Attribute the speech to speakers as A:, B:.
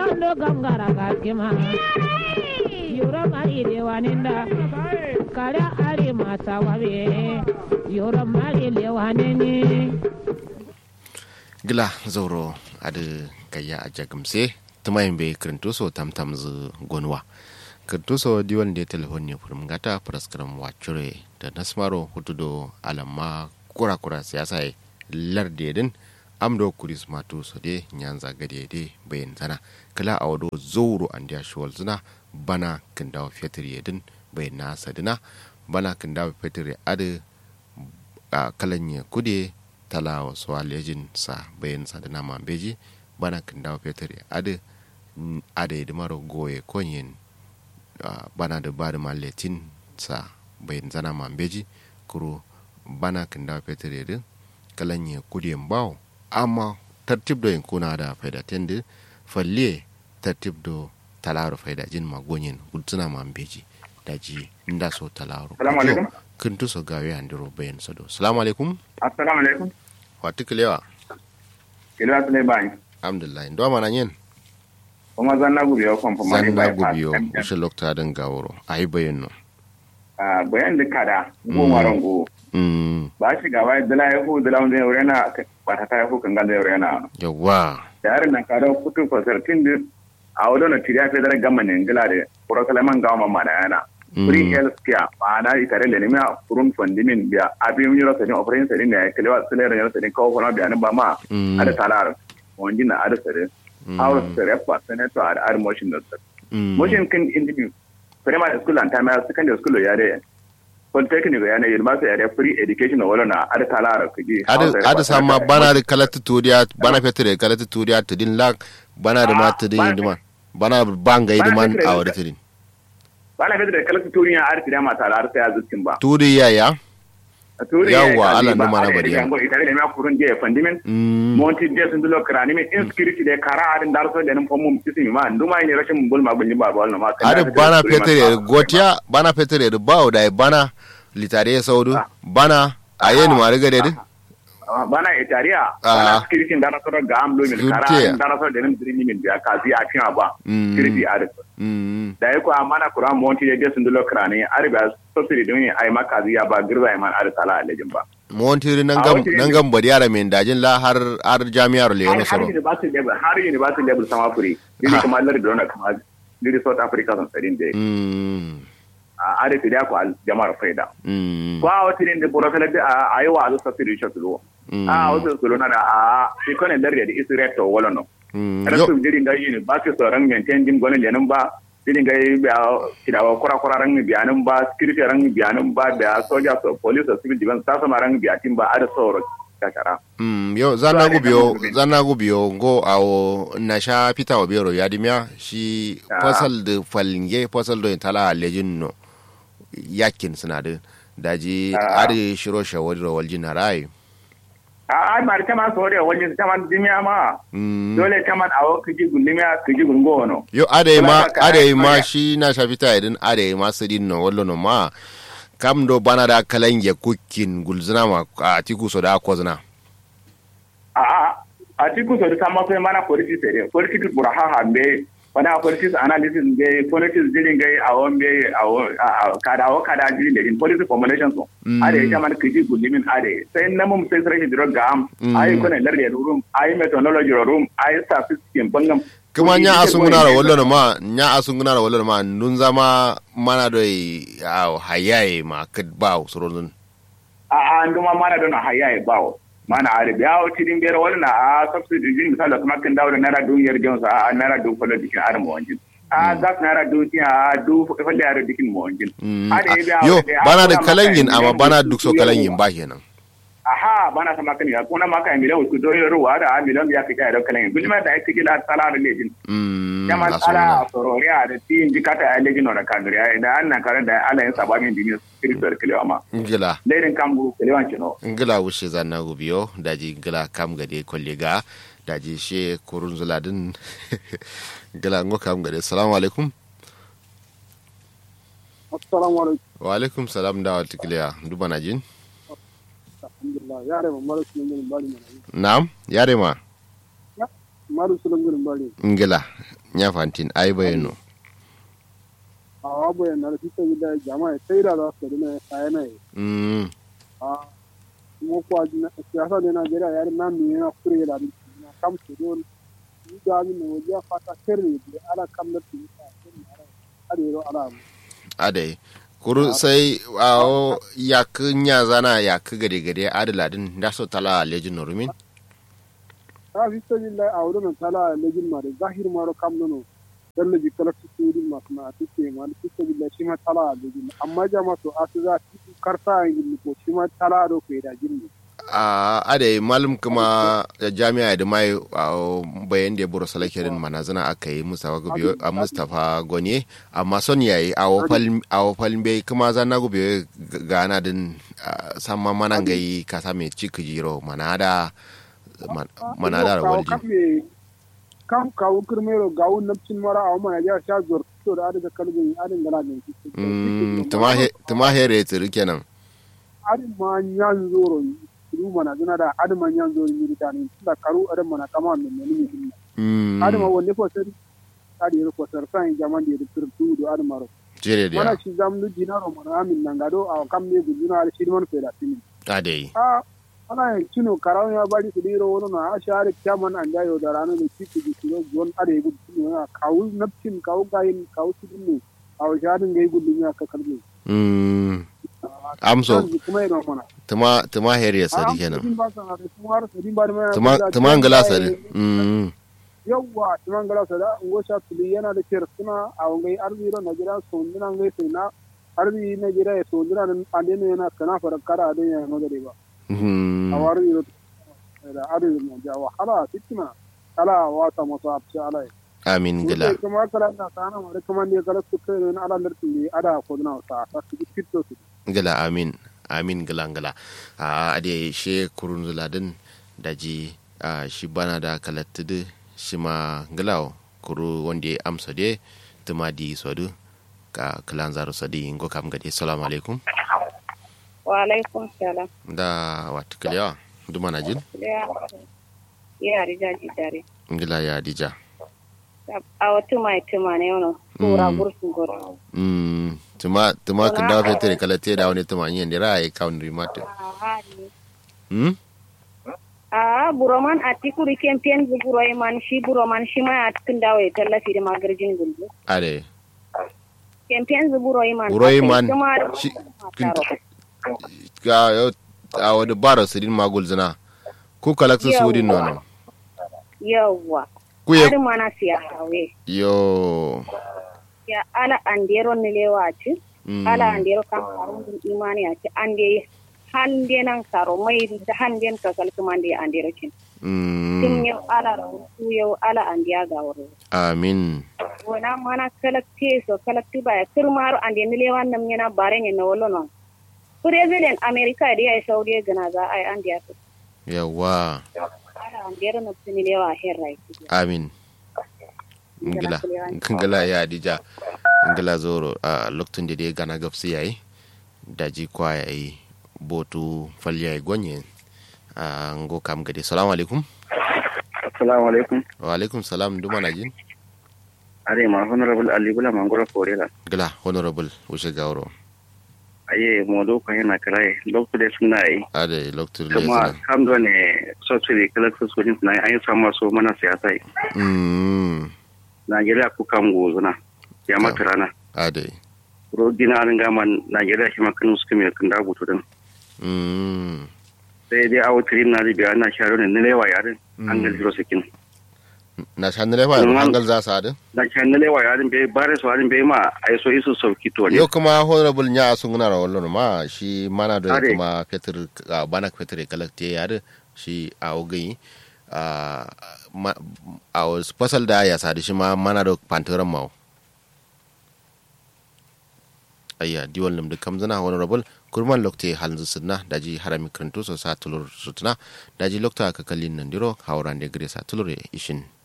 A: lando gangara gaskima yoro mari lewaninda kare are mata wabe yoro mari lewanini
B: gila zauro adi kaya a jagamse tumayin bai kirintuso tamtam zu gonwa kirintuso diwan da telefon ne furum gata praskaram wacure da nasmaro hutudo alamma kura-kura siyasa ya larde din amdo kuris matu so de nyanza gade de bayan zana kala a wado zauro an da shi zina bana kin dawo fetur yedin bayan na sadina bana kin dawo fetur adi a kalan ya kude tala wasu alejin sa bayan sadina mambeji bana kin dawo fetur adi ada yi maro goye konyin bana da ba da maletin sa bayan zana mambeji kuro bana kin dawo fetur yedin kalan ya kude bawo amma tartib do yin kuna da faida tendi falle tartib do talaro faida jin magonyin gudsuna mambeji daji nda so talaro
C: Salamu alaikum.
B: kin tu so gawe andiro bayan sado salamu alaikum
C: assalamu alaikum
B: wati kilewa
C: kilo asle bani
B: alhamdulillah ndo mana yin
C: kuma zanna gubi yo kon fama
B: zan na gubiyo ushe lokta din gawuro ayi bayan no
C: ah bayan da kada go maron go
B: mm
C: ba shi ga wai dala ya hu dala wanda ya rena ba ta ya hu kan ga ya rena
B: yawa
C: da yarin nan kada kutu fasar tin da a wado na tiriya fe dara gamma ne ngila de poro kalaman ga ma mana yana free health care ba na itare le ne ma furun fondimin biya abi mun yoro sadin operation sadin ne kalewa sele ran sadin kawo kono biya ne ba ma
B: Mm.
C: ada talar wonji na ada sare house sare pa senator ada ada motion da sare
B: mm
C: motion kan individu primary school and primary secondary school ya de polytechnic ya ne university ya de free education wala na ada talar kiji
B: ada ada sama bana da kalata turiya bana fetur da kalata turiya to din lak bana da
C: Ah,
B: mata din
C: bana-
B: duman bana banga yi
C: bana
B: duman
C: fetur da-
B: a wadda tudin
C: bana fitar da kalatu turiya arti da ma talar sai azukin ba
B: turiya ya Yawwa, Allah numa na bari
C: yango itare da ma kurun je fandimen
B: mm
C: monti je sun dulo krani min insecurity de kara adin darso de nan pomum kisimi ma nduma ni rashin bul ma bunyi ba ba ma
B: ada bana fetur da gotiya bana fetur da bawo da bana litare ya saudu bana a yin ma riga da din
C: bana itariya
B: Ah.
C: bana security da raso ga am lo min kara
B: Security.
C: adin darso de nan dirni min biya kazi a kin ba
B: Mm.
C: security adin
B: mm
C: da yako amana kuran monti de sun dulo krani arba sosiri dun ai ma kazi ya ba girza ai man ar sala alejin ba
B: montiri nan
C: A
B: gam
C: wata
B: nan gam bari yara min dajin la har har jami'ar le
C: har
B: yana
C: har
B: soro
C: university level har university level sama furi dili
B: Ha.
C: kuma lar dona kuma dili south africa son sadin de
B: mm
C: a are da ko al jama'ar faida
B: mm
C: ko a wata ne da burokala da a yi wa azu safiri shi tulo
B: Mm.
C: a wasu tulo na da a shi kone lar da isi reto wala no
B: mm yo
C: rasu jirin ga yini ba su sauran maintain din gwanin lenin ba jirin ga yi biya kidawa kura kura ran biyanin ba security ran biyanin ba da soja so police or civil defense ta sama ran biyatin ba a da sauran kakara
B: Mm, yo zanna gubiyo zanna gubiyo ngo awo na sha pita obero ya dimya shi
C: Ah.
B: fasal de falinge fasal do tala lejin no yakin suna da daji
C: Ah.
B: ari shiro shawari ro waljin rai
C: a ai mari tama sore wajen tama dimiya ma
B: mm.
C: dole tama awo kiji gundimiya kiji gungo no
B: yo ade ma
C: Kala ka-
B: ade ma
C: kala-
B: shi na sha pita idin ade ma sidin no wallo no ma kam do bana da kalange kukin gulzina ma a tiku so da kozna
C: a a a tiku so sama sai mana politics ere politics buraha hambe wana politics analysis be politics jirin gai a won be a won- a- a- kada o kada jirin da in politics formulation so
B: Mm.
C: ade ya man kiji gulimin ade sai na mum sai sai diro gam
B: Mm.
C: ai kone larde room ai methodology room ai statistics bangam
B: kuma nya asunguna ra wallo no ma nya asunguna ra wallo no ma nun zama mana do a hayaye ma kadba surun
C: a a nduma mana don haya e bawo mana are biya o tidin bere wala a subsidy jin misala kuma kan dawo da naira dun yar jonsa a naira dun folo dikin ar mo wanjin a gas naira dun ti a du falle ar dikin mo wanjin
B: Mm,
C: Ade
B: ah,
C: biya
B: yo
C: wala a
B: bana da
C: kuna
B: kalangin
C: maka
B: amma
C: miliyan
B: bana
C: uku
B: duk so
C: yau.
B: kalangin ba kenan
C: aha bana sama kan ya kuna maka miliyan uku do yaro wa da a miliyan ya kika da kalan bilma da ake kila sala da lejin
B: Mm,
C: kama
B: a
C: tsara
B: suna.
C: a sororiya da tin jikata a lejin na kaduriya da an nan kare da ala yin sabamin dinin spiritual kilewa ma
B: ngila
C: lerin kan buru kilewan kino
B: ngila wushe zanna gubiyo daji ngila kam gade kollega daji she kurun zuladin ngila ngo kam gade assalamu alaikum
D: assalamu alaikum
B: wa alaikum salam da wa tikliya duba na jin
D: alhamdulillah yare ma maru sulungurin bari mana
B: na'am yare ma
D: maru sulungurin bari
B: ngila nya fantin ai bayano
D: a wabu yana da fita gida jama'a sai da za su dina sai na yi
B: mm
D: a kuma kuwa siyasa da Najeriya ya na mi yana kure da na kam su don ni ga mi ne wajen fata sirri da ala kam da su ta sirri ala adero ala mu
B: adai kuru sai awo yak nya zana yak gade gade adaladin da so tala lejin norumin
D: ta fita gida a wurin tala lejin ma da zahir ma ro kam nono dalle ji kala su su din ma na tike ma da fita gida shi ma tala lejin amma jama'a to asu za su karta yin ko shi ma tala do ko da jinni
B: a adai malum kuma jami'a da mai bayan da buru salakirin manazana aka yi mustafa gubiyo a mustafa gonye amma son yayi a wafal bai kuma zana gubiyo gana din sama manan gai kasa mai ciki jiro manada manada da walji
D: kam kawo kirmero gawo napcin mara a mana ya sha zuwa to da adaga kalbin adin gana da
B: tuma here tsiri kenan
D: adin ma yan zoro ru mana zuna da adin ma yan zoro yi da ne da karu adin mana kama min ne ne ne adin ma wanne ko sai adi ro ko sar san jaman da turtu do adin maro
B: jere da
D: mana shi zamlu dinaro mana amin nan gado a kam ne guduna al shi man feda tini
B: adai
D: a ana yin kino karawa ya bari su diro wani na a share kyaman an jayo da ranar da ciki da kiro gon are gudu kino na kawu napcin kawu gayin kawu su dinne a wajen gai gudu ya ka kalbe
B: amso
D: kuma yana mana
B: tuma tuma her ya sari kenan
D: tuma
B: tuma ngala sari
D: yawwa tuma ngala sari ngo sha tuli yana da kiyar suna a wangai arziro na gida sondina ngai sai na arzi na gida ya sondina ande ne yana kana fara kara adon ya magare ba a wari yiro da arin mu ja wahala fitina ala wata masu abci ala
B: amin gila
D: kuma kala na sana ma kuma ne kala su kai ne ala larti ne ada ko na sa ta su fito su
B: gila amin amin gila gila a ade she kurun zuladin daji a shi bana da kalattudu shi ma gilawo kuru wanda ya amsa de tuma di sodu ka kilan zaru sadi ngo kam gade assalamu alaikum
E: wa alaikum salam
B: da wata kalewa duma na jin
E: ya rija ji dare
B: ngila ya dija
E: a wata mai tuma ne wani tura gursun goro
B: mm tuma tuma kan da fetere kala te da wani tuma yin dira ai kaun rimata hmm
E: a buroman a tikuri kempen bu buroi man shi buroman shi ma a cikin dawo ya tallafi da magarjin gulbi
B: are
E: kempen bu buroi man
B: buroi man shi ga yau a wani bara su din magul zina ku kalakta su din nono
E: yawwa
B: ku ye
E: har mana siya hawe
B: yo
E: ya ala andero ni lewa ci
B: mm.
E: ala andero kan karun din imani a ci ande hande nan karo mai da hande ka kalkuma ande andero kin
B: mm.
E: tun yau ala rutu yau ala andiya ga wuri
B: amin
E: wana mana kalakte so kalakti ba ya kirmaru ande ni lewa nam yana bare ne na wolo non president america da ya saudi gana za ai andiya su
B: yawa
E: ala andero na tuni lewa herrai
B: amin ngila ngila ya dija ngila zoro a lokacin da dai gana gabsi yayi daji kwa yayi botu falya gonye a ngo kam gade salamu alaikum
C: assalamu alaikum
B: wa alaikum salam duma na jin
C: are ma honorable ali bula mangoro korela
B: gila honorable wuce gawro
C: aye modo ko yana krai lokto de suna yi
B: ade lokacin da
C: kuma kam do ne so tsiri kala so so din na ayi sama so mana siyasa yi
B: mm
C: Najeriya ku kam gozuna ya mata rana
B: ade
C: ro dina an ga man Najeriya shi makan su kuma kan da butu din
B: mm
C: sai dai awo tirin na biya na sharo ne ne lewa yarin an ga zero sakin
B: na shanile ba
C: Mm.
B: hangal za sa da
C: na shan ne lewa yarin bai bare su yarin bai ma ai so isu sauki to ne
B: yau kuma honorable nya sun guna rawar ma shi mana da
C: Ade.
B: kuma fetur a bana fetur kalakte ya da shi a ogai a ma- a wasu fasal da ya sadi shi ma mana da pantoran mawa ayya diwal nim da kamzana honorable kurman lokte halin sunna daji harami karanto so sa tulur sutuna daji lokta ka kallin nan diro hauran da gare sa tulur ishin